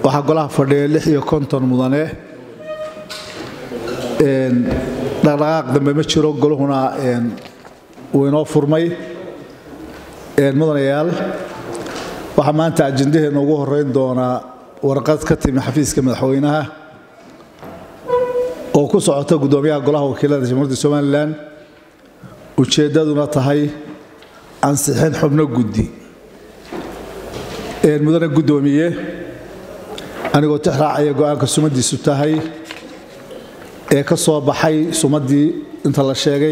waxaa golaha fadhiya lix iyo konton mudane dhaqdhaqaaq dambe ma jiro goluhuna wuu inoo furmay mudanayaal waxaa maanta ajendaheena ugu horeyn doonaa warqad ka timi xafiiska madaxweynaha oo ku socota guddoomiyaha golaha wakiilada jamhuuriyadda somalilan ujeeddaduna tahay ansixin xubno guddi mudane guddoomiye anigoo tix raacaya go-aanka sumadiisu tahay ee ka soo baxay sumaddii inta la sheegay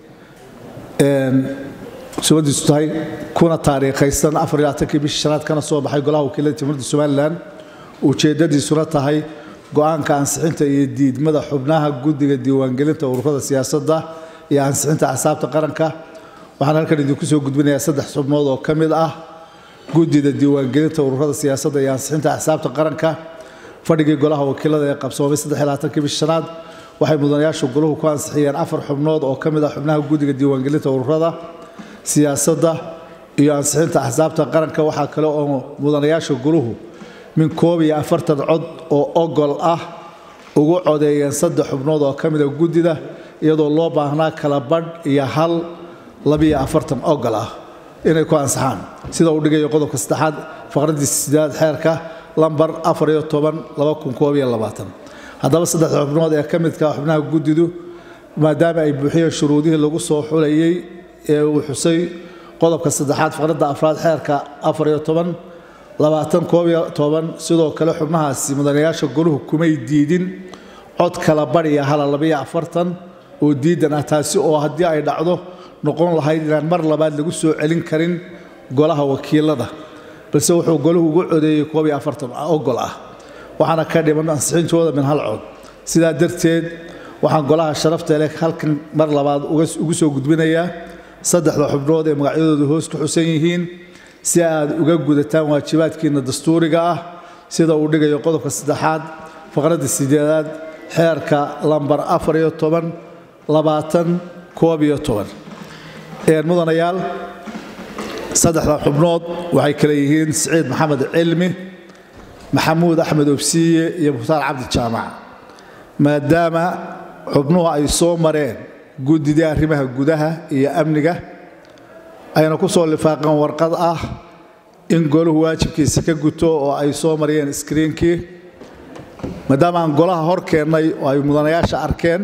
sumadiisu tahay kuna taariikhaysan afariyaaatankii bishii shanaad kana soo baxay golaha wakiilada jamhuuriyadda somalilan ujeeddadiisuna tahay go-aanka ansixinta iyo diidmada xubnaha guddiga diiwaangelinta ururada siyaasadda iyo ansixinta axsaabta qaranka waxaan halkan idinku soo gudbinayaa saddex xubnood oo ka mid ah guddida diiwaangelinta ururada siyaasadda iyo ansixinta axsaabta qaranka fadhigii golaha wakiilada ee qabsoomay saddexlaaaatankii bishi shanaad waxay mudanayaashu goluhu ku ansixiyeen afar xubnood oo ka mid ah xubnaha guddiga diiwaangelinta ururada siyaasadda iyo ansixinta axsaabta qaranka waxaa kale oo mudanayaasha goluhu min koob iyo afartan cod oo ogol ah ugu codeeyeen saddex xubnood oo ka mida guddida iyadoo loo baahnaa kala badh iyo hal labiyo afartan ogol ah inay ku ansaxaan sida uu dhigayo qodobka saddexaad faqradii sideed xeerka lambar afar iyo toban laba kun koob iyo labaatan haddaba saddexda xubnood ee ka midka xubnaha guddidu maadaama ay buuxiyeen shuruudihii lagu soo xulayey ee uu xusay qodobka saddexaad faqradda afraad xeerka afar iyo toban labaatan koob iyo toban sidoo kale xubnahaasi mudanayaasha goluhu kumay diidin cod kala badhiya hala labiyo afartan oo diidan ah taasi oo haddii ay dhacdo noqon lahayd inaan mar labaad lagu soo celin karin golaha wakiilada balse wuxuu goluhu ugu codeeyey koob iyo afartan ogol ah waxaana ka dhiman ansixintooda min hal cod sidaa darteed waxaan golaha sharafta leh halkan mar labaad ugu soo gudbinayaa saddexda xubnood ee magacyadoodu hoos ku xusan yihiin si aad uga gudataan waajibaadkiina dastuuriga ah sida uu dhigayo qodobka saddexaad faqradda sideedaad xeerka lambar afar iyo toban labaatan koob iyo toban mudanayaal saddexda xubnood waxay kale yihiin siciid maxamed cilmi maxamuud axmed obsiiye iyo mukhtaar cabdi jaamac maadaama xubnuhu ay soo mareen guddidii arrimaha gudaha iyo amniga ayna ku soo lifaaqeen warqad ah in golahu waajibkiisa ka guto oo ay soo mariyeen iskriinkii maadaama aan golaha hor keennay oo ay mudanayaasha arkeen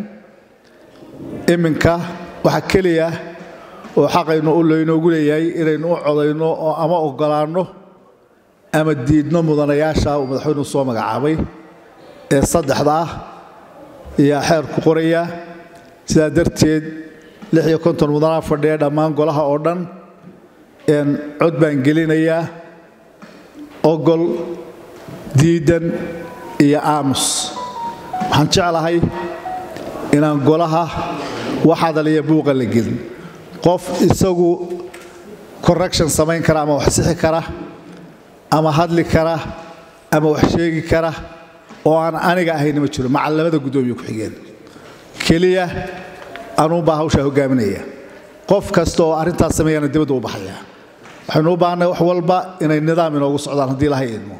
iminka waxa keliya oo xaqaynu u laynoogu leeyahay inaynu u codayno oo ama ogolaanno ama diidno mudanayaasha uu madaxweynuhu soo magacaabay ee saddexda ah ayaa xeerku qoraya sidaa darteed lix iyo konton mudanaa fadhiya dhammaan golaha oo dhan cod baan gelinayaa ogol diidan iyo aamus waxaan jeclahay inaan golaha wax hadaliya buuqa la gelin qof isagu correction samayn kara ama wax sixi kara ama hadli kara ama wax sheegi kara oo aan aniga ahayna ma jiro macal labada guddoomiye ku-xigeen keliya anuunbaa hawshaa hogaaminaya qof kasta oo arrintaas sameeyana dibadda u baxaya waxaynu u baahnay wax walba inay nidaam inoogu socdaan haddii lahay idmo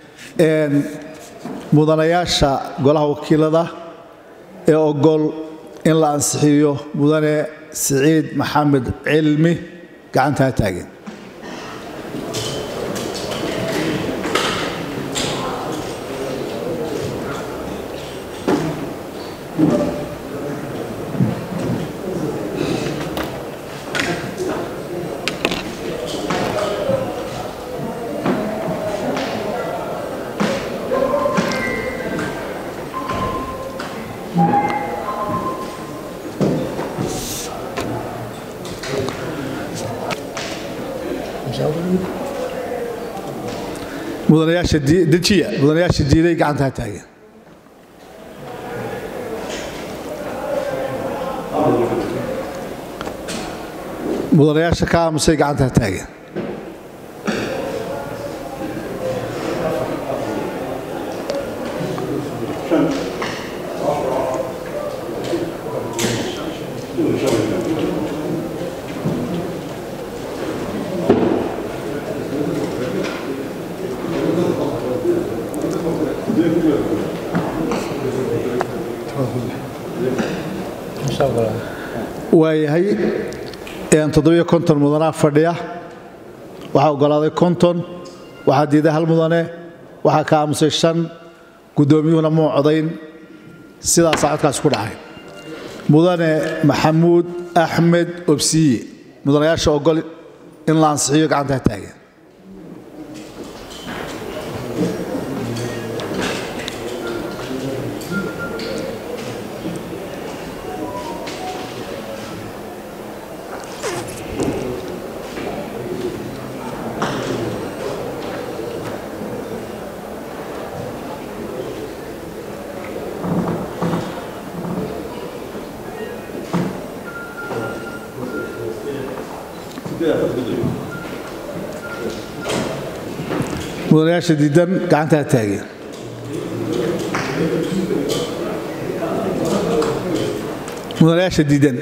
mudanayaasha golaha wakiilada ee ogol in la ansixiyo mudane siciid maxamed cilmi gacantaa taagen mudanayaasha dejiya mudanayaasha diiday gacanta ha taagen mudanayaasha ka aamusay gacanta ha taagen waayahay toddobiyo konton mudanaa fadhiya waxaa oggolaaday konton waxaa diiday hal mudane waxaa ka aamusay shan guddoomiyuhuna muu codayn sidaasaa codkaas ku dhacay mudane maxamuud axmed obsiye mudanayaasha ogol in la ansixiyo gacantaa taagan mudanayaasha diidan gacantaa taageen mudanayaasha diidan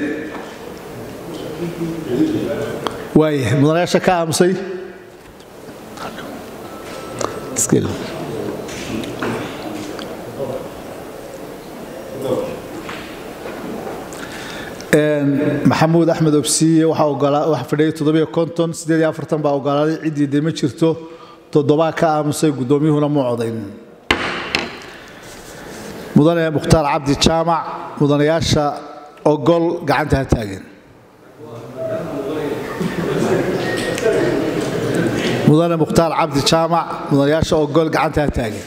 waaya mudanayaasha ka aamusay maxamuud axmed obsiye waxaa fadhiyay toddobiyo konton siddeed iyo afartan baa ogolaaday ciddii de ma jirto toddobaa ka aamusay guddoomiyuhuna muu codayn mudane mukhtaar cabdi jaamac mudanayaasha ogol gacanta ha taageen mudane mukhtaar cabdi jaamac mudanayaasha ogol gacanta ha taageen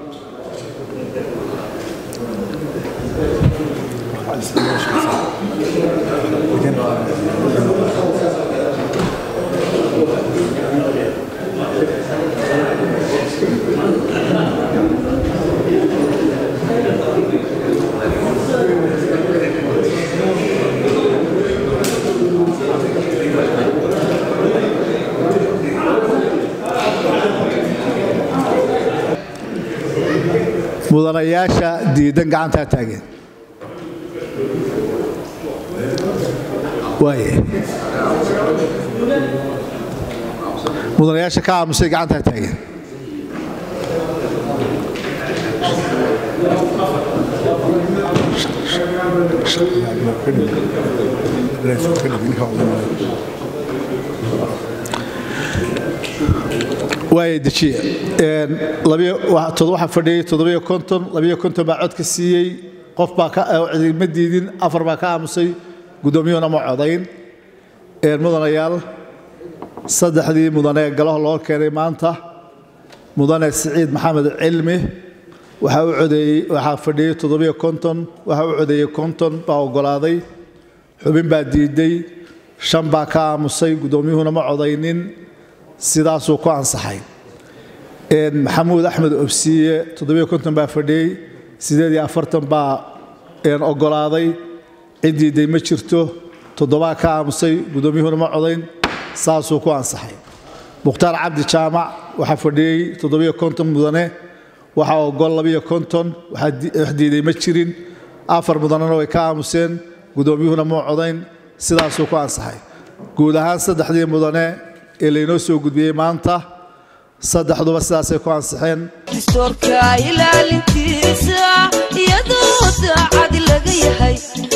mudanayaasha diidan gacantaa taageen waaya mudanayaasha ka aamusay gacantaa taageen waaya dejiye waxaa fadhiyey toddobiyo konton labiyo konton baa cod ka siiyey qof baa ma diidin afar baa ka aamusay guddoomiyuhuna ma codayn mudanayaal saddexdii mudane galaho loo keenay maanta mudane siciid maxamed cilmi waxaa u codeeyey waxaa fadhiyey toddobiyo konton waxaa u codeeyey konton baa oggolaaday xubin baa diiday shan baa ka aamusay guddoomiyuhuna ma codaynin sidaasuu ku ansaxay maxamuud axmed obsiye toddobiyo konton baa fadhiyey siddeed iyo afartan baa oggolaaday ciddiiday ma jirto toddobaa ka aamusay guddoomiyuhuna ma codayn saasuu ku ansaxay mukhtaar cabdi jaamac waxaa fadhiyey toddobiyo konton mudane waxaa ogol labiyo konton wax diiday ma jirin afar mudanena way ka aamuseen guddoomiyuhuna ma codayn sidaasuu ku ansaxay guud ahaan saddexdii mudane ee laynoo soo gudbiyey maanta saddexduba sidaasay ku ansixeen dastuurka ilaalintiisa iyadoo daacad laga yahay